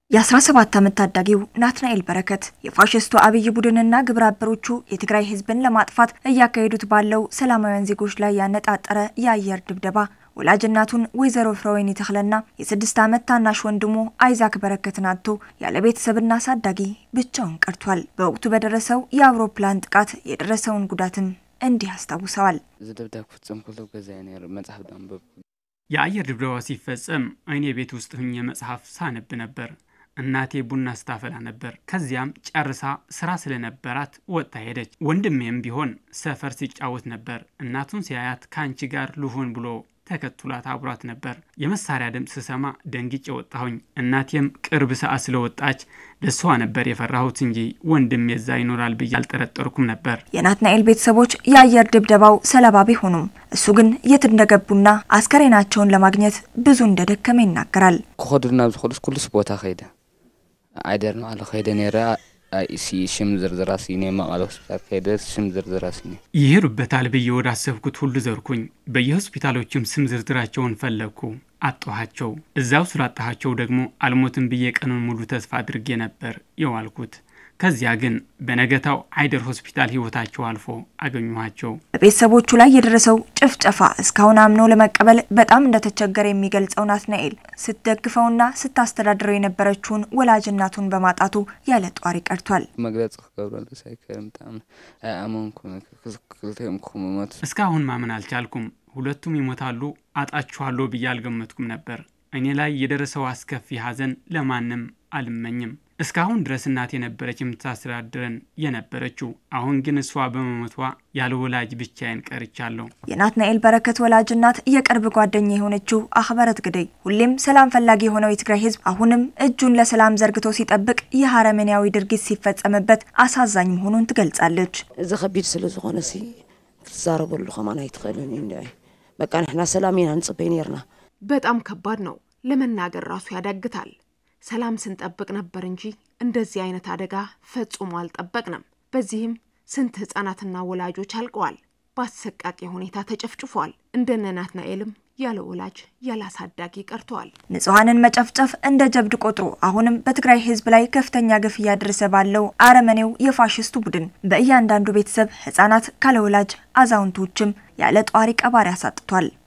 የ17 ዓመት ታዳጊው ናትናኤል በረከት የፋሽስቱ አብይ ቡድንና ግብረ አበሮቹ የትግራይ ሕዝብን ለማጥፋት እያካሄዱት ባለው ሰላማውያን ዜጎች ላይ ያነጣጠረ የአየር ድብደባ ወላጅ እናቱን ወይዘሮ ፍረወይኒ ተክለና የስድስት ዓመት ታናሽ ወንድሙ አይዛክ በረከትን አጥቶ ያለ ቤተሰብና አሳዳጊ ብቻውን ቀርቷል። በወቅቱ በደረሰው የአውሮፕላን ጥቃት የደረሰውን ጉዳትም እንዲህ አስታውሰዋል። እዚ ደብዳብ ክፍፅም ከሎ ገዛየ ነይሩ መፅሓፍ ዳንበብ የአየር ድብደባ ሲፈጸም እኔ ቤት ውስጥ ሁኜ መጽሐፍ ሳነብ ነበር። እናቴ ቡና ስታፈላ ነበር። ከዚያም ጨርሳ ስራ ስለነበራት ወጥታ ሄደች። ወንድሜም ቢሆን ሰፈር ሲጫወት ነበር። እናቱን ሲያያት ከአንቺ ጋር ልሁን ብሎ ተከትሏት አብሯት ነበር። የመሳሪያ ድምፅ ስሰማ ደንግጬ ወጣሁኝ። እናቴም ቅርብ ሰዓት ስለወጣች ለሷ ነበር የፈራሁት እንጂ ወንድሜ እዛ ይኖራል ብዬ አልጠረጠርኩም ነበር። የናትናኤል ቤተሰቦች የአየር ድብደባው ሰለባ ቢሆኑም እሱ ግን የት እንደገቡና አስከሬናቸውን ለማግኘት ብዙ እንደደከመ ይናገራል። ክኸዱ ናብ ዝኽእሉስ ኩሉስ ቦታ ከይደ ዓይደር መቐለ ከይደ ነይረ ሲ ሽም ዝርዝራ ሲኔ መቐለ ሆስፒታል ከይደ ሽም ዝርዝራ ሲኔ ይሄዱበታል ብዬ ወዳሰብኩት ሁሉ ዘርኩኝ። በየሆስፒታሎችም ስም ዝርዝራቸውን ፈለግኩ፣ አጣኋቸው። እዛው ስላጣኋቸው ደግሞ አልሞትም ብዬ ቀኑን ሙሉ ተስፋ አድርጌ ነበር የዋልኩት። ከዚያ ግን በነገታው አይደር ሆስፒታል ህይወታቸው አልፎ አገኘኋቸው። በቤተሰቦቹ ላይ የደረሰው ጭፍጨፋ እስካሁን አምኖ ለመቀበል በጣም እንደተቸገረ የሚገልጸው ናትናኤል ስትደግፈውና ስታስተዳድረው የነበረችውን ወላጅ እናቱን በማጣቱ ያለ ጧሪ ቀርቷል። መግለፂ ክገብረሉ ሳይከርም ብጣዕሚ ኣይኣመንኩን ክልቲኦም ክኽምሞት እስካሁን ማመን አልቻልኩም። ሁለቱም ይሞታሉ አጣችኋለሁ ብዬ አልገመትኩም ነበር። እኔ ላይ የደረሰው አስከፊ ሐዘን ለማንም አልመኝም። እስካሁን ድረስ እናቴ ነበረች የምታስተዳድረን የነበረችው። አሁን ግን እሷ በመሞቷ ያለ ወላጅ ብቻዬን ቀርቻለሁ። የናትናኤል በረከት ወላጅ እናት የቅርብ ጓደኛ የሆነችው አክበረት ግደይ ሁሌም ሰላም ፈላጊ የሆነው የትግራይ ህዝብ አሁንም እጁን ለሰላም ዘርግቶ ሲጠብቅ ይህ አረመኔያዊ ድርጊት ሲፈጸምበት አሳዛኝ መሆኑን ትገልጻለች። እዚ ከቢድ ስለ ዝኾነ ሲ ክትዛረበሉ ከማን ኣይትኽእልን እዩ እንዲ በቃ ንሕና ሰላም ኢና ንፅበይ ነርና በጣም ከባድ ነው። ለመናገር ራሱ ያዳግታል። ሰላም ስንጠብቅ ነበር እንጂ እንደዚህ አይነት አደጋ ፈጽሞ አልጠበቅንም። በዚህም ስንት ህጻናትና ወላጆች አልቀዋል፣ በአሰቃቂ ሁኔታ ተጨፍጭፏል። እንደነ ናትናኤልም ያለ ወላጅ ያለ አሳዳጊ ቀርተዋል። ንጹሐንን መጨፍጨፍ እንደ ጀብድ ቆጥሮ አሁንም በትግራይ ህዝብ ላይ ከፍተኛ ግፍ እያደረሰ ባለው አረመኔው የፋሽስቱ ቡድን በእያንዳንዱ ቤተሰብ ህጻናት ካለ ወላጅ አዛውንቶችም ያለ ጧሪ ቀባሪ አሳጥቷል።